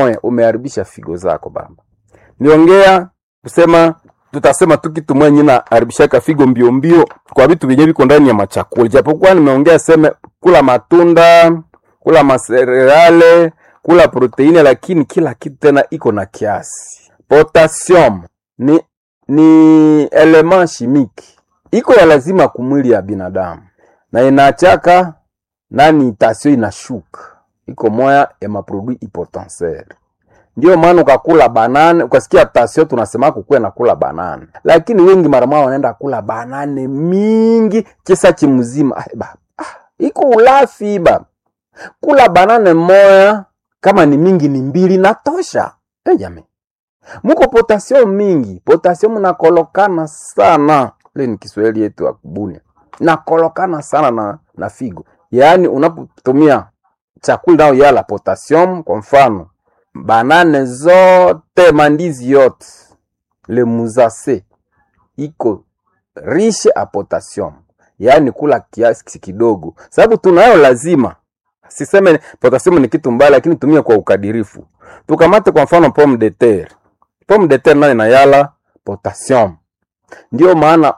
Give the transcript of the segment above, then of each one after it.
moya umeharibisha figo zako baba. Niongea kusema tutasema tu kitu mwenye na haribishaka figo mbio mbio kwa vitu vyenye viko ndani ya machakula, japokuwa nimeongea seme kula matunda, kula masererale, kula proteini, lakini kila kitu tena iko na kiasi. Potassium ni ni element chimique iko ya lazima kumwili ya binadamu na inachaka nani tasio inashuka iko moya ya maprodui hypotensere ndio maana ukakula banane ukasikia tasio tunasema kukuwe na kula banane lakini wengi mara mwa wanaenda kula banane mingi kisa chimzima ah, ba, ah, iko ulafi ba kula banane moya kama ni mingi ni mbili natosha hey, jamii muko potassium mingi potassium nakolokana sana ile ni kiswahili yetu ya kubuni nakolokana sana na, na figo yaani unapotumia chakula nao yala potassium kwa mfano banane zote mandizi yote le muzase iko riche a potassium yaani kula kiasi kidogo sababu tunayo lazima siseme potassium ni kitu mbaya lakini tumia kwa ukadirifu tukamate kwa mfano pomme de terre pomme de terre nayo inayala potassium ndio maana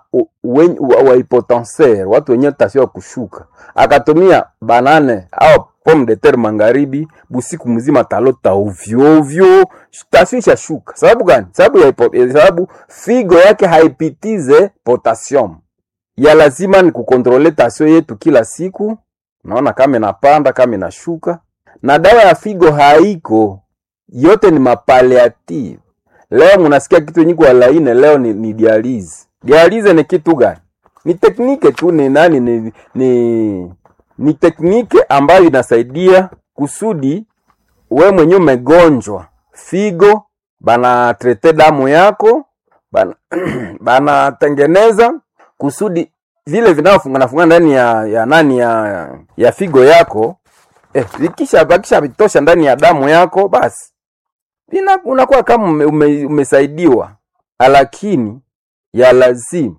waipotenser watu wenye tasio kushuka akatumia banane au pomme de terre magharibi busiku mzima talota ovyo ovyo tasio ishashuka sababu gani sababu ya hipo- sababu figo yake haipitize potassium ya lazima ni kukontrole tasio yetu kila siku naona kama inapanda kama inashuka na dawa ya figo haiko yote ni mapaliative leo munasikia kitu yenye kwa laine leo ni, ni dialize dialize ni kitu gani ni teknike tu ni nani ni, ni, ni teknike ambayo inasaidia kusudi we mwenyewe umegonjwa figo banatrete damu yako bana- banatengeneza kusudi vile vinavyofunga funga ndani ya, ya nani ya, ya figo yako eh, vikisha bakisha vitosha ndani ya damu yako basi Ina- unakuwa kama ume, ume, umesaidiwa, lakini ya lazima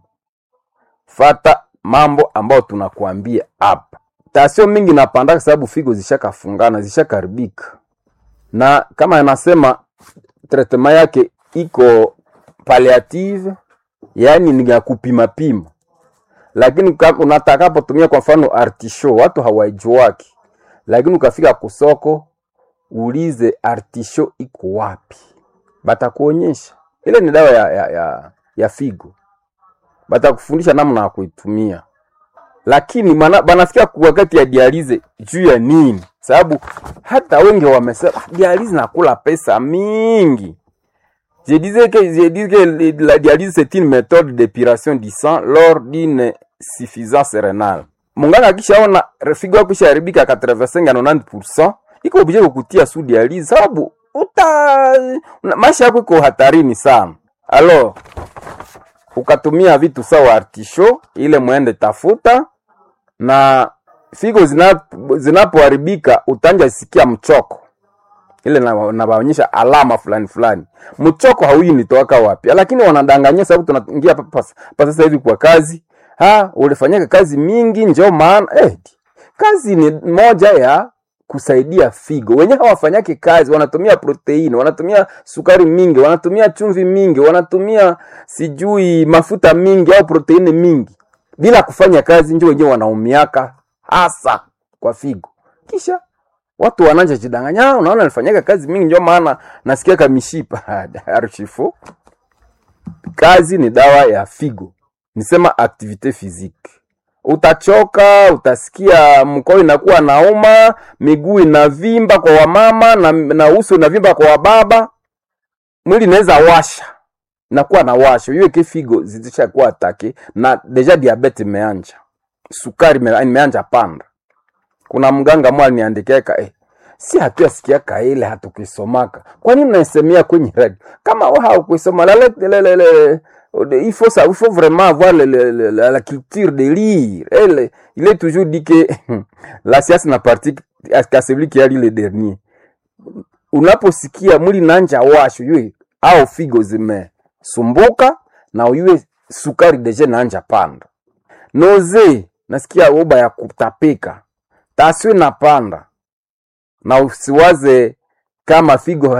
fata mambo ambayo tunakuambia hapa. Tasio mingi napanda sababu figo zishakafungana zishakaribika, na kama anasema tretema yake iko palliative, yaani ni ya kupima pima, lakini ka- unatakapotumia kwa mfano artisho, watu hawaijuaki, lakini ukafika kusoko ulize artisho iko wapi, batakuonyesha. Ile ni dawa ya, ya, ya, ya figo, batakufundisha namna ya kuitumia, lakini mana, banafikia ku- wakati ya dialize juu ya nini? Sababu hata wengi wamesema "Ah, dialize nakula pesa mingi. Je disais que, je dis que le- la dialyse c'est une méthode d'épuration du sang lors d'une suffisance rénale. Munganga akishaona figo yako ishaharibika 85 na 90%, iko obligé kukutia su dialyse sababu uta una- maisha yako iko hatarini sana. Alors, ukatumia vitu sawa artisho ile mwende tafuta na figo zina- zinapoharibika utanja sikia mchoko ile na- nawaonyesha alama fulani fulani. Mchoko hauyi nitoaka wapi, lakini wanadanganyia sababu tunaingia hapa pas- pa sasa hivi kwa kazi. Ha, ulifanyaka kazi mingi njo maana eh, kazi ni moja ya kusaidia figo. Wenyewe hawafanyake kazi, wanatumia proteini, wanatumia sukari mingi, wanatumia chumvi mingi, wanatumia sijui mafuta mingi au proteini mingi bila kufanya kazi, njo wenyewe wanaumiaka hasa kwa figo kisha watu wananja jidanganya, "Ah, unaona nilifanyaga kazi mingi ndio maana nasikia kamishipa archifo. Kazi ni dawa ya figo, nisema activite physique. Utachoka, utasikia mkono inakuwa nauma, miguu inavimba kwa wamama na, na uso unavimba kwa wababa, mwili inaweza washa nakuwa na washo hiyo ke figo zishakuwa atake na deja diabete imeanja, sukari ime- imeanja panda kuna mganga mwa aliniandikiaka eh, si hatuyasikiaka ile hatukuisomaka kwa nini unaisemea kwenye radio kama wewe haukuisoma la, la, la, la, la, il faut ça il faut vraiment avoir le, le, le, la, la culture de lire elle il est toujours dit que la science n'a partie qu'à celui qui a lu le dernier unaposikia mwili nanja washo yue au figo zimesumbuka na uyue sukari deje nanja panda noze nasikia uba ya kutapika taswi napanda na usiwaze kama figo